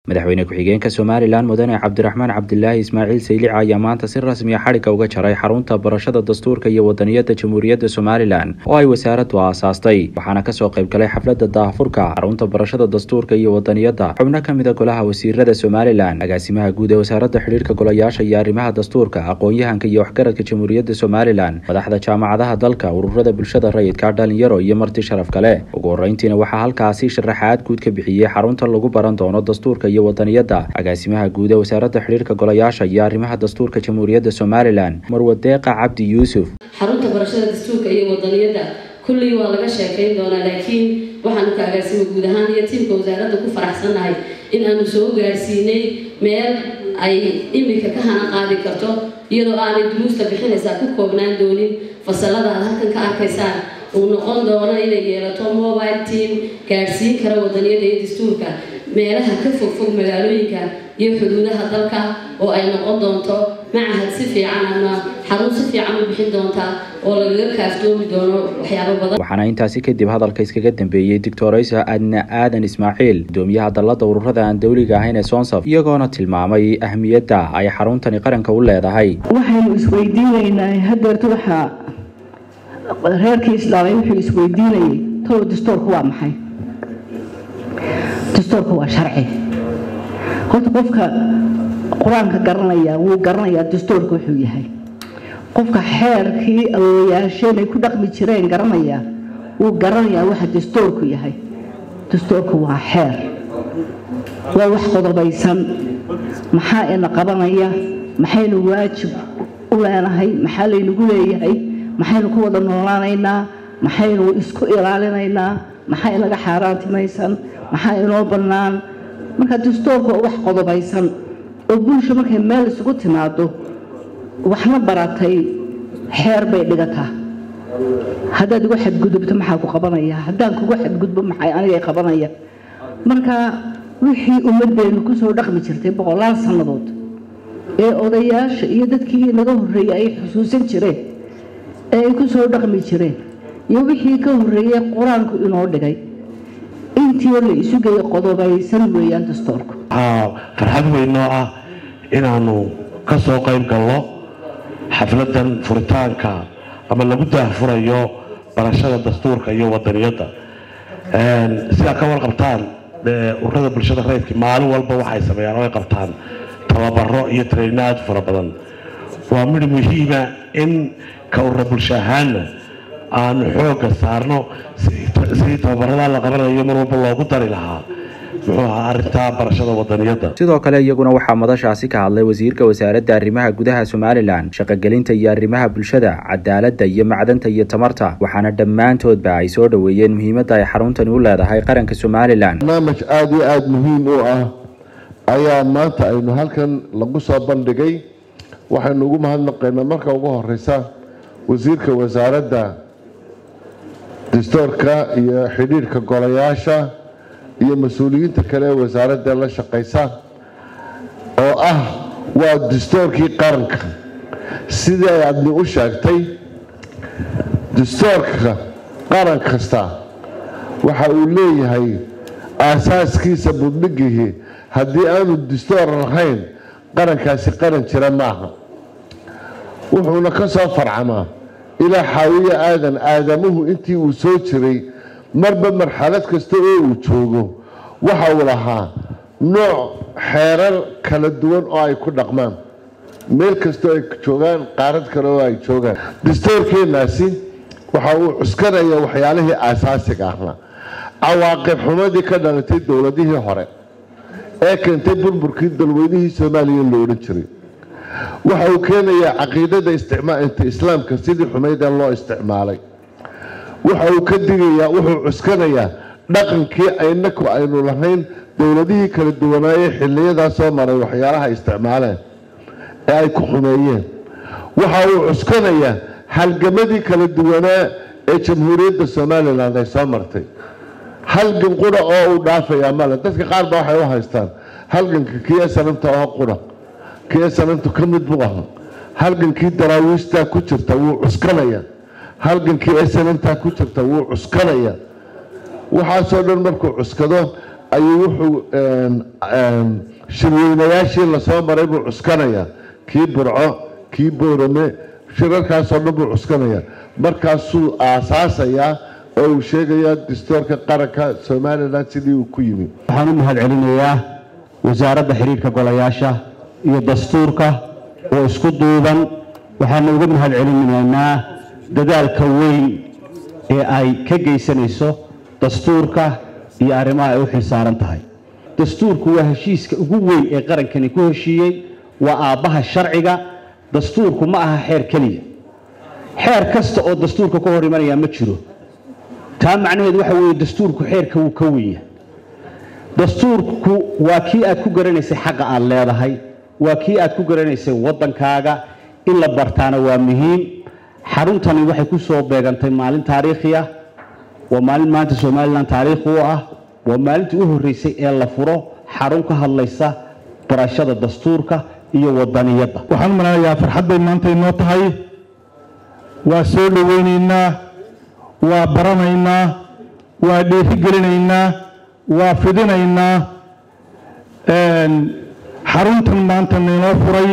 madaxweyne ku-xigeenka somalilan mudane cabdiraxmaan cabdilaahi ismaaciil saylica ayaa maanta si rasmiya xadhigga uga jaray xarunta barashada dastuurka iyo wadaniyadda jamhuuriyadda somalilan oo ay wasaaraddu aasaastay waxaana kasoo qayb galay xafladda daahfurka xarunta barashada dastuurka iyo wadaniyadda xubno ka mida golaha wasiirada somalilan agaasimaha guud ee wasaaradda xidhiirka golayaasha iyo arrimaha dastuurka aqoon-yahanka iyo waxgaradka jamhuuriyadda somalilan madaxda jaamacadaha dalka ururada bulshada rayidka dhalinyaro iyo marti sharaf kale ugu horeyntiina waxaa halkaasi sharaxaad guud ka bixiyey xarunta lagu baran doono dastuurka iyo wadaniyadda agaasimaha guud ee wasaaradda xidhiirka golayaasha iyo arrimaha dastuurka jamhuuriyadda somalilan marwadeeqa cabdi yuusuf xarunta barashada dastuurka iyo wadaniyadda kullii waa laga sheekayn doonaa laakiin waxaanu ka agaasimo guud ahaan iyo tiimka wasaaradda ku faraxsannahay in aanu soo gaarsiinay meel ay iminka ka hana qaadi karto iyadoo aanay duruusta bixinaysaa ku koobnaan doonin fasalada aad halkan ka arkaysaan uu noqon doono inay yeelato mobile team gaadhsiin kara wadaniyada iyo dastuurka meelaha ka fogfog magaalooyinka iyo xuduudaha dalka oo ay noqon doonto macahad si fiican ama xarun si fiican u bixin doonta oo lagaga kaaftoomi doono waxyaabo badan waxaana intaasi kadib hadalka iskaga dambeeyey doctoraysa adna aadan ismaaciil gudoomiyaha dallada ururada aan dowliga ahayn ee sonsaf iyagoona tilmaamay ahmiyadda ay xaruntani qaranka u leedahay waxaynu isweydiinaynaa hadeerta waxaa reerkii islaamay wuxuu isweydiinayay tolo dastuurku waa maxay dastuurku waa sharci horta qofka qur-aanka garanaya wuu garanayaa dastuurka wuxuu yahay qofka xeerkii awooyaasheen ay ku dhaqmi jireen garanaya wuu garanayaa waxa dastuurku yahay dastuurku waa xeer waa wax qodobaysan maxaa ina qabanaya maxaynu waajib u leenahay maxaa laynagu leeyahay maxaynu ku wada noolaanaynaa maxaynu isku ilaalinaynaa maxaa inaga xaaraantimaysan maxaa inoo bannaan marka dastuurka oo wax qodobaysan oo bulsha markay meel isugu timaado waxna baratay xeer bay dhigataa haddaad igu xadgudubto maxaa ku qabanaya haddaan kugu xadgudbo maxay anigay qabanaya marka wixii ummadeennu kusoo dhaqmi jirtay boqolaal sannadood ee odayaasha iyo dadkii naga horreeyey ay xusuusan jireen ee ay ku soo dhaqmi jireen iyo wixii ka horreeyey qur-aanku inoo dhigay intii la isu geeyo qodobaysan weeyaan dastuurku waxaa farxad weynoo ah inaannu ka soo qayb galno xafladan furitaanka ama lagu daahfurayo barashada dastuurka iyo wadaniyadda sidaa ka warqabtaan ururada bulshada rayidka maalin walba waxay sameeyaan oo ay qabtaan tababaro iyo tareynaad fara badan waa midh muhiima in ka urura bulsho ahaanna aanu xoogga saarno sidii tababaradaa la qabanayo mar walba loogu dari lahaa muxuu ahaa arrintaa barashada wadaniyadda sidoo kale iyaguna waxaa madashaasi ka hadlay wasiirka wasaaradda arrimaha gudaha somalilan shaqogelinta iyo arrimaha bulshada cadaaladda iyo macdanta iyo tamarta waxaana dhammaantoodba ay soo dhoweeyeen muhiimadda ay xaruntani u leedahay qaranka somalilan barnaamij aada iyo aada muhiim u ah ayaa maanta aynu halkan lagu soo bandhigay waxaynu ugu mahadnaqaynaa marka ugu horeysa wasiirka wasaaradda dastuurka iyo xidhiirhka golayaasha iyo mas-uuliyiinta kale ee wasaaradda la shaqaysa oo ah waa dastuurkii qaranka sidii ay adni u sheegtay dastuurka qaran kasta waxa uu leeyahay aasaaskiisa budhigihii haddii aanu dastuur lahayn qarankaasi qaran jira maaha wuxuuna ka soo farcamaa ilaa xaawiye aadan aadamuhu intii uu soo jiray marba marxalad kasta oo uu joogo waxa uu lahaa nooc xeerar kala duwan oo ay ku dhaqmaan meel kastoo ay joogaan qaarad kale oo ay joogaan dastuurkeenaasi waxa uu cuskanaya waxyaalihii aasaasiga ahaa cawaaqib xumadii ka dhalatay dowladihii hore ee keentay burburkii dalweynihii soomaaliya lo odhan jiray waxa uu keenayaa caqiidada isticmaalinta islaamka sidii xumaydee loo isticmaalay waxa uu ka digayaa wuxuu cuskanayaa dhaqankii aynaku aynu lahayn dowladihii kala duwanaayee xiliyadaa soo maray waxyaalaha isticmaaleen ee ay ku xumeeyeen waxa uu cuskanayaa halgamadii kala duwanaa ee jamhuuriyadda somalilan ay soo martay halgan qura oo uu dhaafayaa male dadka qaar ba waxay u haystaan halganka kii sanamta oo qura kii sanamtu ka mid buu ahaa halgankii daraawiishtaa ku jirta wuu cuskanaya halgankii sanamtaa ku jirta wuu cuskanaya waxaasoo dhan markuu cuskado ayuu wuxuu shirweynayaashii lasoo maray buu cuskanaya kii burco kii boorame shirarkaasoo dhan buu cuskanaya markaasuu aasaasayaa oo uu sheegayaa dastuurka qaranka somalilan sidii uu ku yimi waxaan u mahad celinayaa wasaaradda xiriirka golayaasha iyo dastuurka oo isku duuban waxaana uga mahad celinaynaa dadaalka weyn ee ay ka geysanayso dastuurka iyo arrimaha ay u xilsaaran tahay dastuurku waa heshiiska ugu weyn ee qarankani ku heshiiyey waa aabbaha sharciga dastuurku ma aha xeer keliya xeer kasta oo dastuurka ka hor imanaya ma jiro taa macnaheedu waxa weeye dastuurku xeerka wuu ka wenya dastuurku waa kii aad ku garanaysay xaqa aad leedahay waa kii aad ku garanaysay waddankaaga in la bartaana waa muhiim xaruntani waxay ku soo beegantay maalin taariikhi ah waa maalin maanta somalilan taariikhi u ah waa maalintii u horreysay ee la furo xarun ka hadlaysa barashada dastuurka iyo wadaniyadda waxaan u maleynayaa farxad bay maanta inoo tahay waa soo dhoweynaynaa waa baranaynaa waa dhiirigelinaynaa waa fidinaynaa xaruntan maanta naynoo furay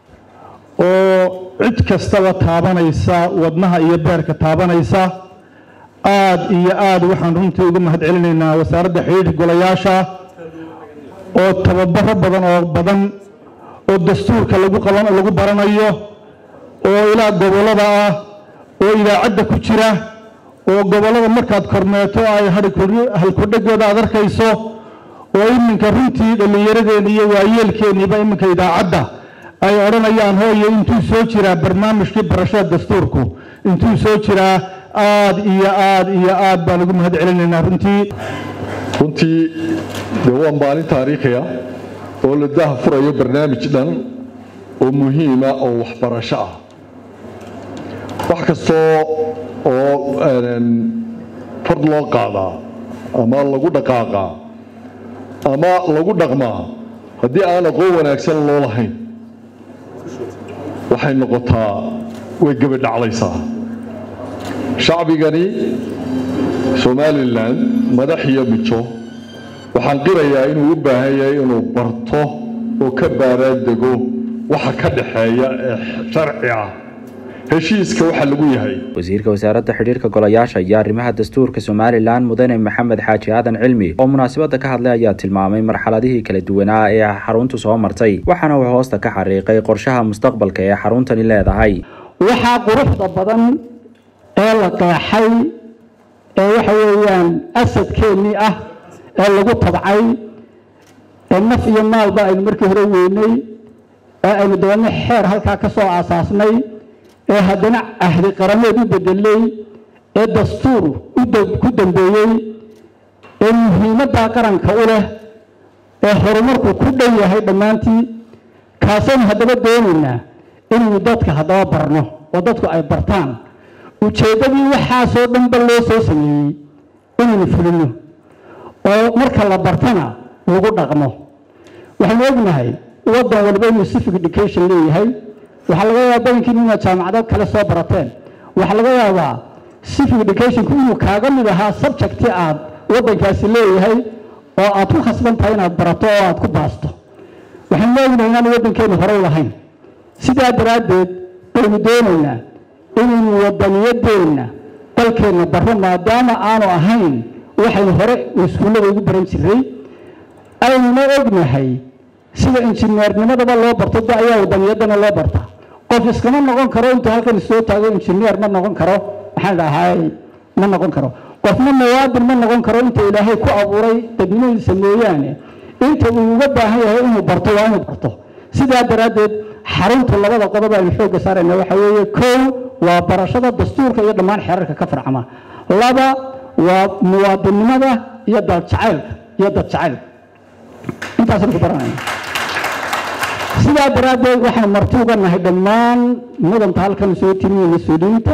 oo cid kastaba taabanaysa wadnaha iyo beerka taabanaysa aad iyo aad waxaan runtii uga mahad celinaynaa wasaaradda xidhiirka golayaasha oo tababaro badan oo badan oo dastuurka lagu qaban lagu baranayo oo ilaa gobollada ah oo idaacadda ku jira oo gobollada markaad kormeeto ay halkudhegooda aad arkayso oo iminka runtii dhallinyaradeenni iyo waayeelkeenniiba iminka idaacadda ay odhanayaan hooye intuu soo jiraa barnaamijkii barashada dastuurku intuu soo jiraa aad iyo aad iyo aad baan ugu mahad celinaynaa runtii runtii dee waa maalin taariikhiya oo la daha furayo barnaamij dhan oo muhiima oo waxbarasho ah wax kastoo oo fard loo qaadaa ama lagu dhaqaaqaa ama lagu dhaqmaa haddii aan aqoon wanaagsan loo lahayn waxay noqotaa way gebadhaclaysaa shacbigani somalilan madax iyo mijo waxaan qirayaa inuu u baahan yahay inuu barto oo ka baaraandego waxa ka dhaxeeya ee sharci ah heshiiska waxa lagu yahay wasiirka wasaaradda xidhiirka golayaasha iyo arrimaha dastuurka somalilan mudane maxamed xaaji aadan cilmi oo munaasabadda ka hadlay ayaa tilmaamay marxaladihii kala duwanaa ee xaruntu soo martay waxaana uu hoosta ka xariiqay qorshaha mustaqbalka ee xaruntani leedahay waxaa quruxda badan ee la qeexay ee waxa weeyaan asadkeennii ah ee lagu tabcay ee naf iyo maalba aynu markii hore weynay ee aynu dabeedna xeer halkaa ka soo aasaasnay ee haddana ahdi qarameed u bedelay ee dastuur ku dambeeyey ee muhiimaddaa qaranka u leh ee horumarku ku dhow yahay dhammaantii kaasaynu haddaba doonaynaa inaynu dadka haddaba barno oo dadku ay bartaan ujeeddadii waxaasoo dhanba loo soo sameeyey inaynu fulino oo marka la bartana lagu dhaqmo waxaynu ognahay waddan walba inuu civic education leeyahay waxaa laga yaabaa badankiin inaad jaamacado kale soo barateen waxaa laga yaabaa civic educationku inuu kaaga mid ahaa subjecti aad waddankaasi leeyahay oo aad ku khasban tahay inaad barato oo aad ku baasto waxaynu ognahay inaan waddankeenu horey lahayn sidaa daraaddeed baynu doonaynaa inaynu waddaniyadeenna dalkeenna barro maadaama aanu ahayn waxaynu hore iskuullada ugu baran jiray aynuna ognahay sida injineernimadaba loo barto de ayaa wadaniyaddana loo barta qof iskama noqon karo intuu halkan soo taago injineer ma noqon karo maxaan dhahay ma noqon karo qofna muwaadin ma noqon karo inta ilaahay ku abuuray dadnimadiisa mooyaane inta uu uga baahan yahay inuu barto waa inuu barto sidaa daraaddeed xarunta labada qodob aynu xoogga saarayna waxa weeye kow waa barashada dastuurka iyo dhammaan xeerarka ka farcama laba waa muwaadinnimada iyo daljacaylka iyo dadjacaylka intaasaynu ku baranayna sidaa daraaddeed waxaan marti uga nahay dhammaan mudanta halkan soo timiye mas-uuliyiinta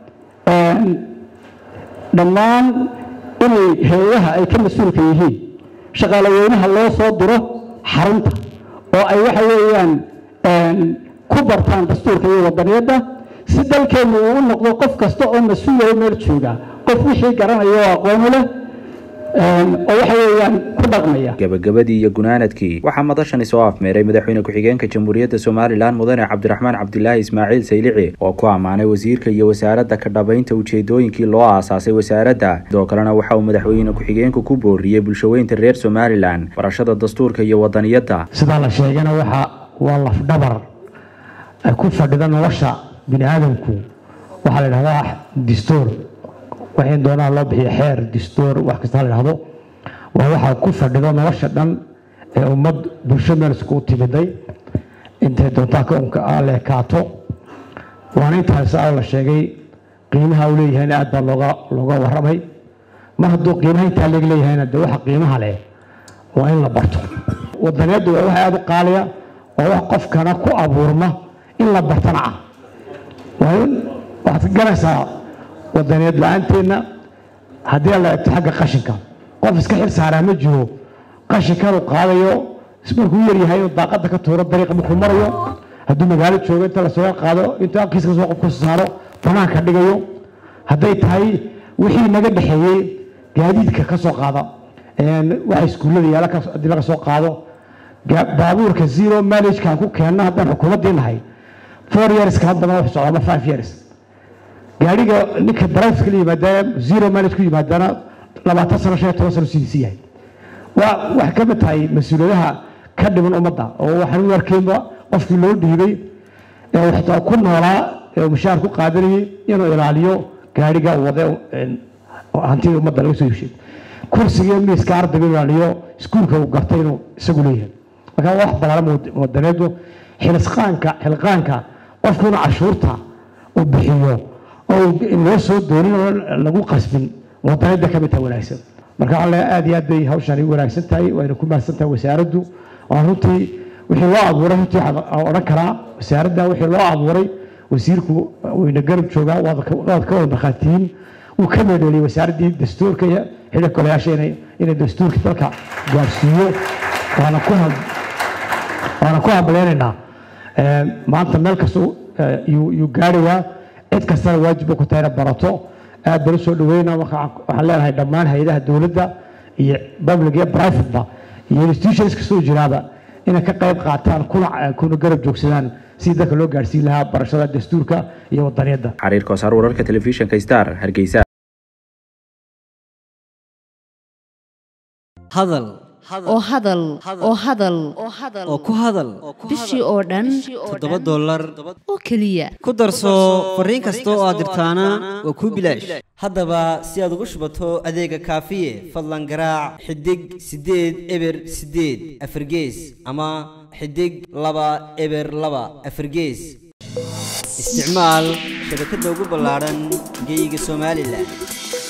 dhammaan inay hay-adaha ay ka mas-uulka yihiin shaqaalaweynaha loo soo diro xarunta oo ay waxa weeyaan ku bartaan dastuurka iyo wadaniyadda si dalkeennu uu u noqdo qof kasta oo mas-uulayo meel jooga qof wixii garanaya oo aqoonu leh oo waxa weeyaan ku dhaqmaya gabagabadii iyo gunaanadkii waxaa madashani soo afmeeray madaxweyne ku-xigeenka jamhuuriyadda somalilan mudane cabdiraxmaan cabdilaahi ismaaciil saylici oo ku ammaanay wasiirka iyo wasaaradda ka dhabaynta ujeedooyinkii loo aasaasay wasaaradda sidoo kalena waxa uu madaxweyne ku-xigeenku ku booriyey bulshaweynta reer somalilan barashada dastuurka iyo wadaniyadda sidaa la sheegana waxa waa lafdhabar ay ku fadhida nolosha bini aadamku waxaa la dhahdaa distoor waxay doonaa loo bixiyo xeer distoor wax kasta la dhahdo waa waxaa ku fadhido nolosha dhan ee ummad bulsho meel isku timiday intay doontaa ka unka ah leekaato waana intaas aa la sheegay qiimaha uu leeyahayna aad baa looga looga warramay mar hadduu qiimaha intaa leeg leeyahayna dee waxa qiimaha leh waa in la barto wadaniyaddu waa wax aada u qaaliya waa wax qofkana ku abuurma in la bartana ah waa in waxaad garanaysaa wadaniyad la-aanteedna haddii la egto xagga qashinka qof iska xil saaraa ma jiro qashinkanuu qaadayo markuu yaryahay inuu daaqada ka tuuro dariiqa markuu marayo hadduu magaalo joogo inta lasoo qaado intuu alkiis kasoo qof kasoo saaro banaanka dhigayo hadday tahay wixii naga dhexeeyey gaadiidka ka soo qaada waxa iskuullada yaala haddii laga soo qaado baabuurka zero manageka ku keenno haddaan xukuumaddii nahay four years kala badan wax socda ama five years gaariga ninka drive la yimaadana zero manage ku yimaadana labaatan sano shan iyo toban sano sidiisi yahay waa waxay ka mid tahay mas-uuliyadaha ka dhiman ummadda oo waxaan u arkaynba qofkii loo dhiibay ee xitaa ku noolaa ee mushaar ku qaadanayay inuu ilaaliyo gaariga uu wade hantida ummadda laga soo heshay kursiga miiska ardayga ilaaliyo iskuulka uu gartay inuu isagu leeyahay marka wax balaaran wadaneedu xilqaanka xilqaanka qofku inuu cashuurta uu bixiyo oo loo soo doonin oo lagu qasbin wadaneedda ka mid tahay wanaagsan marka alle aad iyo aad bay hawshani wanaagsan tahay wayna ku mahadsan tahay wasaaraddu waa runtii wixii loo abuuray runtii waxaan odhan karaa wasaaradda wixii loo abuuray wasiirku wayna garab joogaa waad ka wada markhaatiyiin wuu ka meedheeliyey wasaaraddii dastuurka iyo xidhiirka golayaasha inay inay dastuurka dalka gaarsiiyo waana ku waana ku hambaleynaynaa maanta meel kasta yuu gaarayaa cid kastana waajibba ku tahay ina barato aad baan usoo dhaweynaa waxaan leenahay dhammaan hay-adaha dowladda iyo public iyo privateba iyo institutions kastoo jiraaba inay ka qayb qaataan kuna kuna garab joogsadaan sidii dadka loo gaarsiin lahaa barashada dastuurka iyo wadaniyadda xariir koosaar wararka telefishinka star hargeysa hadal oo hadal oo hadal oo ku hadal bishii oo dhan toddoba dollar oo keliya ku darso fariin kasta oo aad dirtaana waa kuu bilaash haddaba si aad ugu shubato adeega kaafiye fadlan garaac xidig siddeed eber siddeed afargees ama xidig laba eber laba afargees isticmaal shabakadda ugu ballaadhan geeyiga somalilan